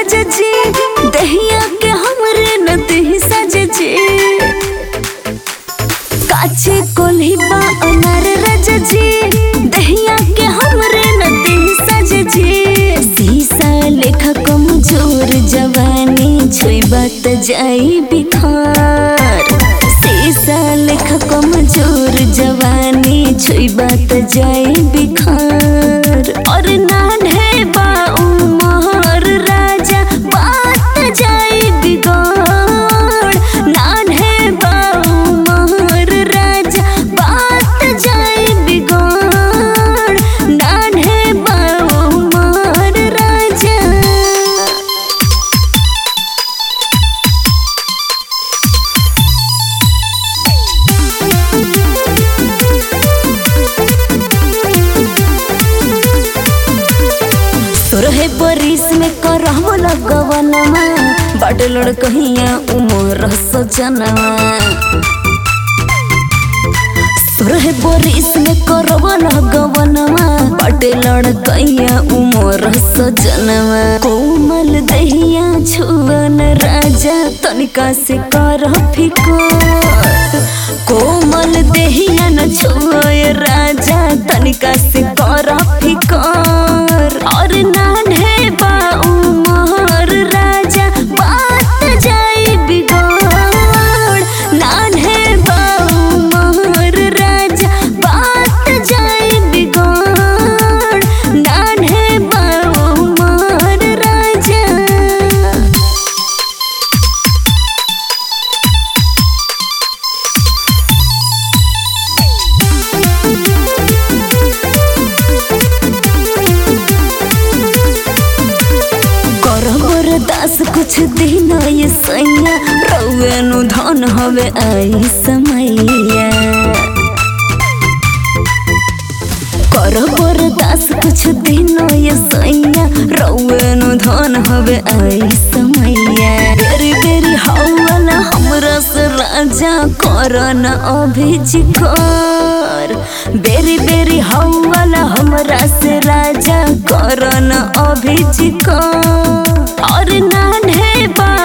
राजा जी दहिया के हमरे न देहि साजे जी काचे कोल्हिबा अनार राजा जी दहिया के हमरे न देहि साजे जी सीसा लेखा कमजोर जवानी छुइबा त जाई बिखार सीसा लेखा कमजोर जवानी छुइबा त जाई बिखार और नान्हे बा उमर राजा बात जाई बिगड़ नान्हे बा उमर राजा बात जाई बिगड़ नान्हे बा उमर राजा तोरहे बरिस में करहबो लगवनमा बड़ लड़कहिया उमर सजनवा तोरहे बरिस में करहबो लगवनमा बड़ लड़कहिया उमर सजनवा कोमल दहिया छुवन राजा तनिका से कर फिकर कोमल देहिया न छुए राजा तनिका से कर फिकर और नान्हे बा उमर राजा बात जाई बिगड़ नान्हे बा उमर राजा बात जाई बिगड़ नान्हे बा उमर राजा करबर दास कुछ दिन ये सैया रौनु धन हवे आई समैया करबर दास कुछ दिन ये सैया रौनु धन हवे आई समैया बेरी बेरी हौला हमरा से राजा करन अभिजिकर बेरी बेरी हौला हमरा से राजा करन अभिजिकर और नान्हे बा